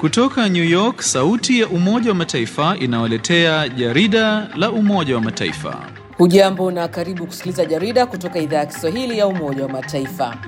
Kutoka New York, sauti ya Umoja wa Mataifa inawaletea jarida la Umoja wa Mataifa. Hujambo na karibu kusikiliza jarida kutoka idhaa ya Kiswahili ya Umoja wa Mataifa.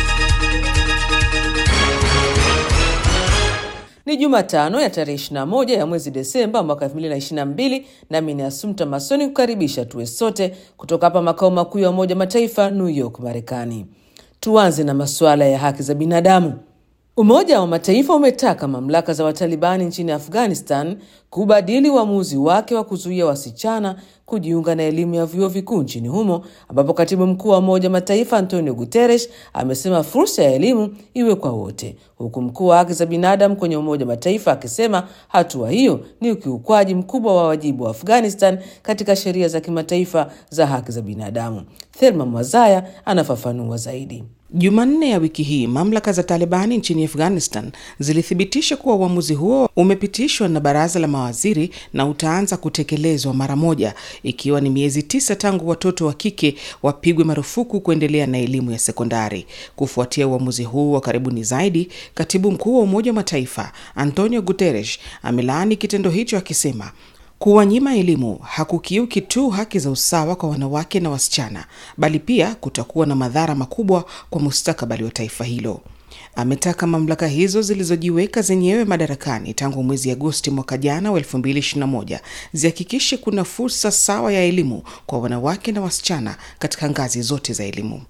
Ni Jumatano ya tarehe 21 ya mwezi Desemba mwaka 2022, nami ni Asumta Masoni kukaribisha tuwe sote kutoka hapa makao makuu ya Umoja wa Mataifa, New York, Marekani. Tuanze na masuala ya haki za binadamu. Umoja wa Mataifa umetaka mamlaka za Watalibani nchini Afghanistan kubadili uamuzi wake wa kuzuia wasichana kujiunga na elimu ya vyuo vikuu nchini humo, ambapo katibu mkuu wa Umoja wa Mataifa Antonio Guterres amesema fursa ya elimu iwe kwa wote, huku mkuu wa haki za binadamu kwenye Umoja wa Mataifa akisema hatua hiyo ni ukiukwaji mkubwa wa wajibu wa Afghanistan katika sheria za kimataifa za haki za binadamu. Thelma Mwazaya anafafanua zaidi. Jumanne ya wiki hii mamlaka za Talibani nchini Afghanistan zilithibitisha kuwa uamuzi huo umepitishwa na baraza la mawaziri na utaanza kutekelezwa mara moja, ikiwa ni miezi tisa tangu watoto wa kike wapigwe marufuku kuendelea na elimu ya sekondari. Kufuatia uamuzi huu wa karibuni zaidi, katibu mkuu wa Umoja wa Mataifa Antonio Guterres amelaani kitendo hicho akisema kuwanyima elimu hakukiuki tu haki za usawa kwa wanawake na wasichana, bali pia kutakuwa na madhara makubwa kwa mustakabali wa taifa hilo. Ametaka mamlaka hizo zilizojiweka zenyewe madarakani tangu mwezi Agosti mwaka jana wa 2021 zihakikishe kuna fursa sawa ya elimu kwa wanawake na wasichana katika ngazi zote za elimu.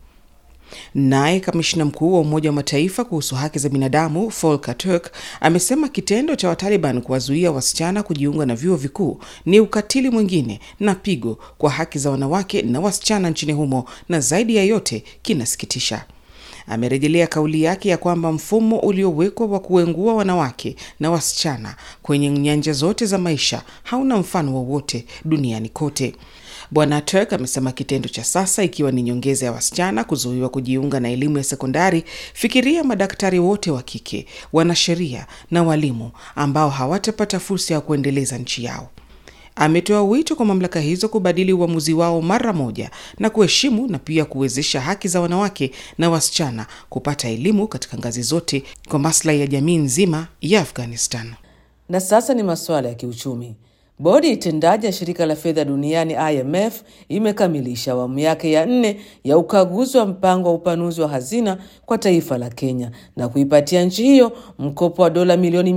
Naye kamishina mkuu wa Umoja wa Mataifa kuhusu haki za binadamu Volker Turk amesema kitendo cha Wataliban kuwazuia wasichana kujiunga na vyuo vikuu ni ukatili mwingine na pigo kwa haki za wanawake na wasichana nchini humo, na zaidi ya yote kinasikitisha. Amerejelea kauli yake ya kwamba mfumo uliowekwa wa kuengua wanawake na wasichana kwenye nyanja zote za maisha hauna mfano wowote duniani kote. Bwana Turk amesema kitendo cha sasa, ikiwa ni nyongeza ya wasichana kuzuiwa kujiunga na elimu ya sekondari, fikiria madaktari wote wa kike, wanasheria na walimu ambao hawatapata fursa ya kuendeleza nchi yao. Ametoa wito kwa mamlaka hizo kubadili uamuzi wao mara moja na kuheshimu na pia kuwezesha haki za wanawake na wasichana kupata elimu katika ngazi zote kwa maslahi ya jamii nzima ya Afghanistan. Na sasa ni masuala ya kiuchumi. Bodi itendaji ya shirika la fedha duniani IMF imekamilisha awamu yake ya nne ya ukaguzi wa mpango wa upanuzi wa hazina kwa taifa la Kenya na kuipatia nchi hiyo mkopo wa dola milioni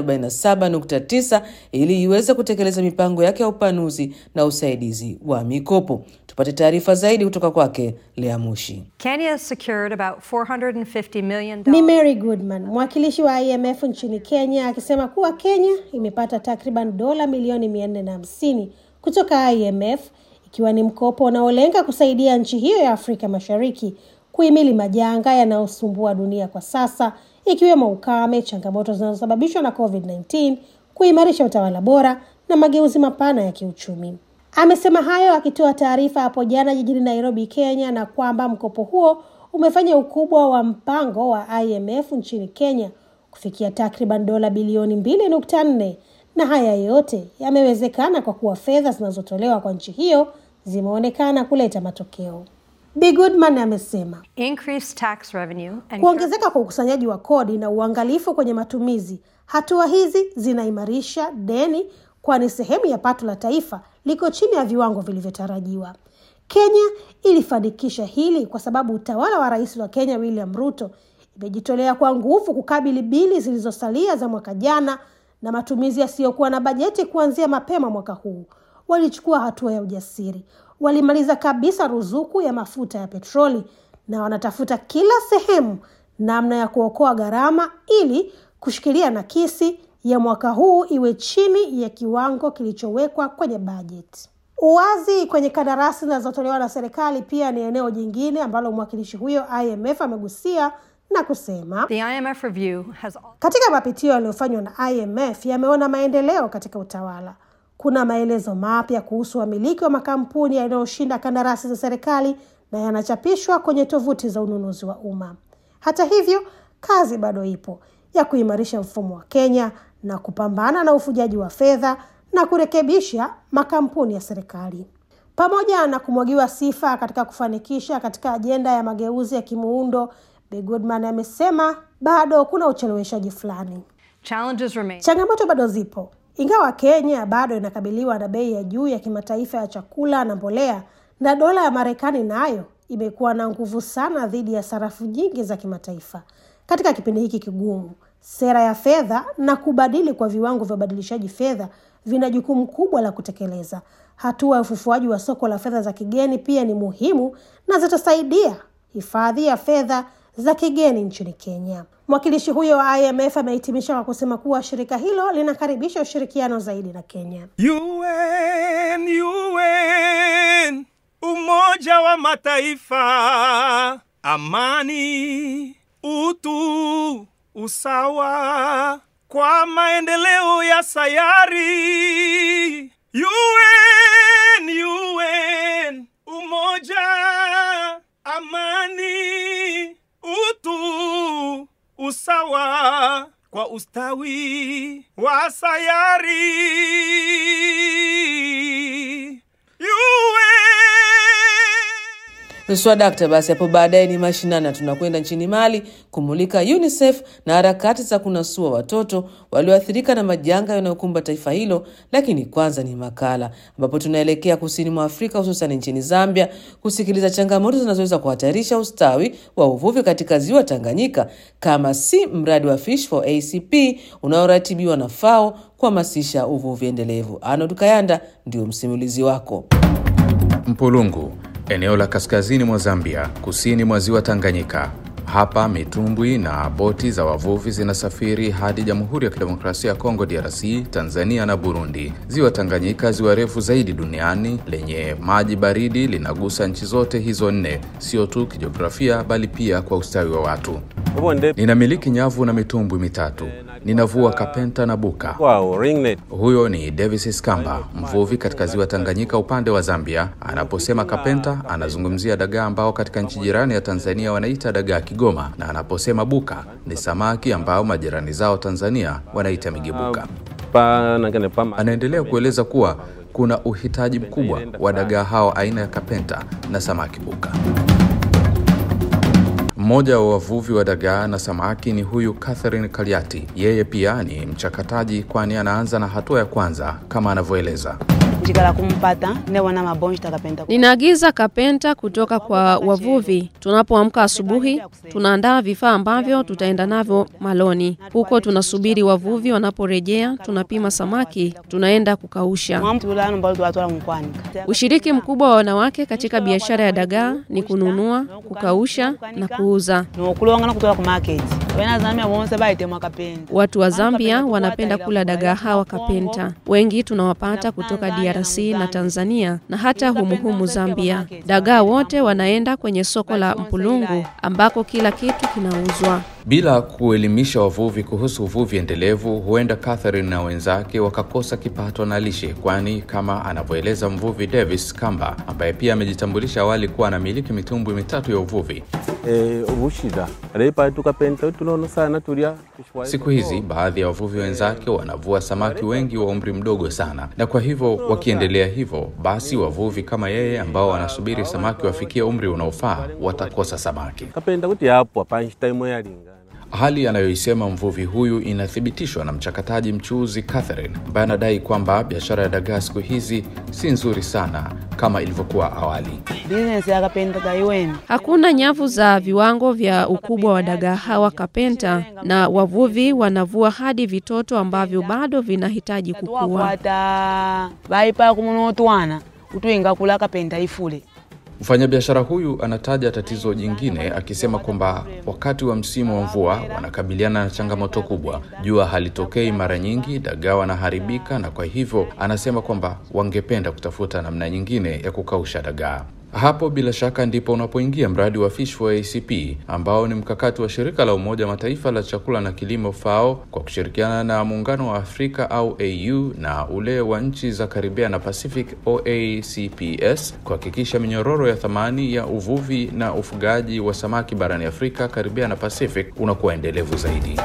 447.9 ili iweze kutekeleza mipango yake ya upanuzi na usaidizi wa mikopo. Tupate taarifa zaidi kutoka kwake Lea Mushi. Kenya secured about 450 million Ni Mary Goodman, mwakilishi wa IMF nchini Kenya, akisema kuwa Kenya imepata takriban dola milioni 450 kutoka IMF, ikiwa ni mkopo unaolenga kusaidia nchi hiyo ya Afrika Mashariki kuhimili majanga yanayosumbua dunia kwa sasa, ikiwemo ukame, changamoto zinazosababishwa na COVID-19, kuimarisha utawala bora na mageuzi mapana ya kiuchumi. Amesema hayo akitoa taarifa hapo jana jijini Nairobi, Kenya, na kwamba mkopo huo umefanya ukubwa wa mpango wa IMF nchini Kenya kufikia takriban dola bilioni mbili nukta nne na haya yote yamewezekana kwa kuwa fedha zinazotolewa kwa nchi hiyo zimeonekana kuleta matokeo. Bi Goodman amesema increased tax revenue and kuongezeka kwa ukusanyaji wa kodi na uangalifu kwenye matumizi, hatua hizi zinaimarisha deni, kwani sehemu ya pato la taifa liko chini ya viwango vilivyotarajiwa. Kenya ilifanikisha hili kwa sababu utawala wa rais wa Kenya William Ruto imejitolea kwa nguvu kukabili bili zilizosalia za mwaka jana na matumizi yasiyokuwa na bajeti kuanzia mapema mwaka huu. Walichukua hatua ya ujasiri, walimaliza kabisa ruzuku ya mafuta ya petroli na wanatafuta kila sehemu namna ya kuokoa gharama ili kushikilia nakisi ya mwaka huu iwe chini ya kiwango kilichowekwa kwenye bajeti. Uwazi kwenye kandarasi zinazotolewa na serikali pia ni eneo jingine ambalo mwakilishi huyo IMF amegusia na kusema the IMF review has katika mapitio yaliyofanywa na IMF yameona maendeleo katika utawala. Kuna maelezo mapya kuhusu wamiliki wa makampuni yanayoshinda kandarasi za serikali na yanachapishwa kwenye tovuti za ununuzi wa umma. Hata hivyo, kazi bado ipo ya kuimarisha mfumo wa Kenya na kupambana na ufujaji wa fedha na kurekebisha makampuni ya serikali. Pamoja na kumwagiwa sifa katika kufanikisha katika ajenda ya mageuzi ya kimuundo, Bi Goodman amesema bado kuna ucheleweshaji fulani. Challenges remain. Changamoto bado zipo, ingawa Kenya bado inakabiliwa na bei ya juu ya kimataifa ya chakula na mbolea, na dola ya Marekani nayo imekuwa na nguvu sana dhidi ya sarafu nyingi za kimataifa. Katika kipindi hiki kigumu, sera ya fedha na kubadili kwa viwango vya ubadilishaji fedha vina jukumu kubwa la kutekeleza. Hatua ya ufufuaji wa soko la fedha za kigeni pia ni muhimu na zitasaidia hifadhi ya fedha za kigeni nchini Kenya. Mwakilishi huyo wa IMF amehitimisha kwa kusema kuwa shirika hilo linakaribisha ushirikiano zaidi na Kenya. UN, UN, Umoja wa Mataifa, amani, utu, usawa kwa maendeleo ya sayari. UN, UN, umoja, amani, utu, usawa kwa ustawi wa sayari. UN. Swadakta. Basi hapo baadaye ni mashinani, na tunakwenda nchini Mali kumulika UNICEF na harakati za kunasua watoto walioathirika na majanga yanayokumba taifa hilo. Lakini kwanza ni makala ambapo tunaelekea kusini mwa Afrika, hususan nchini Zambia kusikiliza changamoto zinazoweza kuhatarisha ustawi wa uvuvi katika ziwa Tanganyika, kama si mradi wa Fish for ACP unaoratibiwa na FAO kuhamasisha uvuvi endelevu. Arnold Kayanda ndio msimulizi wako. Mpulungu, eneo la kaskazini mwa Zambia, kusini mwa ziwa Tanganyika. Hapa mitumbwi na boti za wavuvi zinasafiri hadi Jamhuri ya Kidemokrasia ya Kongo DRC, Tanzania na Burundi. Ziwa Tanganyika, ziwa refu zaidi duniani lenye maji baridi, linagusa nchi zote hizo nne, sio tu kijiografia, bali pia kwa ustawi wa watu. Ninamiliki nyavu na mitumbwi mitatu. Ninavua kapenta na buka. Wow, ringnet. Huyo ni Davis Skamba, mvuvi katika ziwa Tanganyika upande wa Zambia. Anaposema kapenta, anazungumzia dagaa ambao katika nchi jirani ya Tanzania wanaita dagaa Kigoma, na anaposema buka ni samaki ambao majirani zao Tanzania wanaita migebuka. Pa, nangane, pa, Anaendelea kueleza kuwa kuna uhitaji mkubwa wa dagaa hao aina ya kapenta na samaki buka. Mmoja wa wavuvi wa dagaa na samaki ni huyu Catherine Kaliati. Yeye pia ni mchakataji, kwani anaanza na hatua ya kwanza kama anavyoeleza. njikala kumpata newona mabonji takapenda Ninaagiza kapenta kutoka kwa wavuvi. Tunapoamka asubuhi, tunaandaa vifaa ambavyo tutaenda navyo maloni. Huko tunasubiri wavuvi wanaporejea, tunapima samaki, tunaenda kukausha. mwamtulano mbalo twatwala mukwanika Ushiriki mkubwa wa wanawake katika biashara ya dagaa ni kununua, kukausha na kuuza. nokulonga nakutwala ku market wena zambia bonse baitemwa kapenda Watu wa Zambia wanapenda kula dagaa hawa kapenta. Wengi tunawapata kutoka DRC na Tanzania na hata humuhumu Zambia. Dagaa wote wanaenda kwenye soko la Mpulungu ambako kila kitu kinauzwa. Bila kuelimisha wavuvi kuhusu uvuvi endelevu, huenda Catherine na wenzake wakakosa kipato na lishe, kwani kama anavyoeleza mvuvi Davis Kamba ambaye pia amejitambulisha awali kuwa anamiliki mitumbwi mitatu ya uvuvi. eh, ubushida reipa tukapenta tunono sana tulya Siku hizi baadhi ya wavuvi wenzake wanavua samaki wengi wa umri mdogo sana, na kwa hivyo wakiendelea hivyo, basi wavuvi kama yeye ambao wanasubiri samaki wafikie umri unaofaa watakosa samaki. kapenda kuti yapo apanshi time yalingana Hali anayoisema mvuvi huyu inathibitishwa na mchakataji mchuuzi Catherine ambaye anadai kwamba biashara ya dagaa siku hizi si nzuri sana kama ilivyokuwa awali. bizinesi yakapenda taiweni Hakuna nyavu za viwango vya ukubwa wa dagaa hawa kapenta, na wavuvi wanavua hadi vitoto ambavyo bado vinahitaji kukua. tuwakwata baipa kumunotwana utwinga kula kapenda ifule Mfanyabiashara huyu anataja tatizo jingine akisema kwamba wakati wa msimu wa mvua wanakabiliana na changamoto kubwa. Jua halitokei mara nyingi, dagaa wanaharibika, na kwa hivyo anasema kwamba wangependa kutafuta namna nyingine ya kukausha dagaa. Hapo bila shaka ndipo unapoingia mradi wa Fish for ACP ambao ni mkakati wa shirika la Umoja wa Mataifa la chakula na kilimo FAO kwa kushirikiana na Muungano wa Afrika au AU na ule wa nchi za Karibia na Pacific OACPS kuhakikisha minyororo ya thamani ya uvuvi na ufugaji wa samaki barani Afrika, Karibia na Pacific unakuwa endelevu zaidi.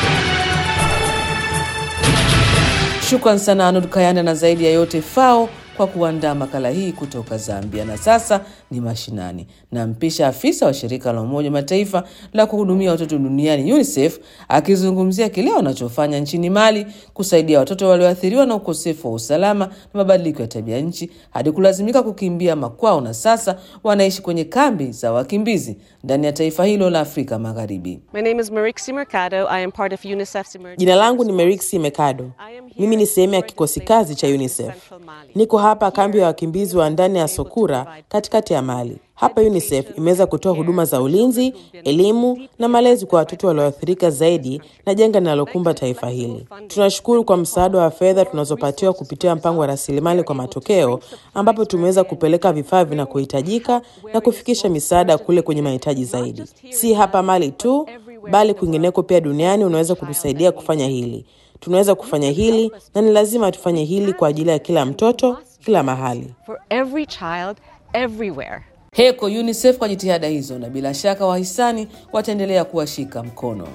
Shukran sana Anud Kayanda, na zaidi ya yote FAO kwa kuandaa makala hii kutoka Zambia. Na sasa ni mashinani, nampisha afisa wa shirika la Umoja wa Mataifa la kuhudumia watoto duniani UNICEF akizungumzia kile wanachofanya nchini Mali kusaidia watoto walioathiriwa na ukosefu wa usalama na mabadiliko ya tabia nchi hadi kulazimika kukimbia makwao na sasa wanaishi kwenye kambi za wakimbizi ndani ya taifa hilo la Afrika Magharibi. My name is Marixi Mercado. I am part of UNICEF's emergency. Jina langu ni Merixi Mercado. Mimi ni sehemu ya kikosi kazi cha UNICEF. Niko hapa kambi ya wakimbizi wa ndani ya Sokura katikati ya Mali. Hapa UNICEF imeweza kutoa huduma za ulinzi, elimu na malezi kwa watoto walioathirika zaidi na janga linalokumba taifa hili. Tunashukuru kwa msaada wa fedha tunazopatiwa kupitia mpango wa rasilimali kwa matokeo, ambapo tumeweza kupeleka vifaa vinakohitajika na kufikisha misaada kule kwenye mahitaji zaidi. Si hapa Mali tu, bali kwingineko pia duniani unaweza kutusaidia kufanya hili. Tunaweza kufanya hili na ni lazima tufanye hili kwa ajili ya kila mtoto, kila mahali. For every child, everywhere. Heko UNICEF kwa jitihada hizo, na bila shaka wahisani wataendelea kuwashika mkono.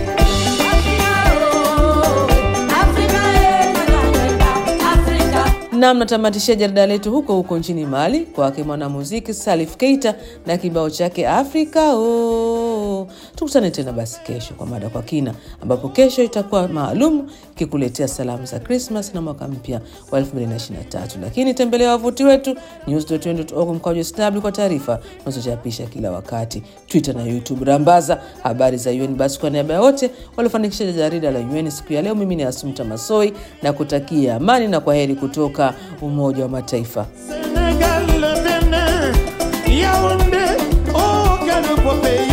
Nam, natamatishia jarida letu huko huko nchini Mali kwake mwanamuziki Salif Keita na kibao chake Afrika oh. Tukutane tena basi kesho kwa mada kwa kina, ambapo kesho itakuwa maalum kikuletea salamu za Krismas na mwaka mpya wa 2023. Lakini tembelea wavuti wetu news.org mkwaju sw kwa taarifa unazochapisha kila wakati, Twitter na YouTube. Rambaza habari za UN. Basi kwa niaba ya wote waliofanikisha jarida la UN siku ya leo, mimi ni Asumta Masoi na kutakia amani na kwa heri kutoka Umoja wa Mataifa. Sénégal, le Bénin, Yaoundé, oh, quel beau pays.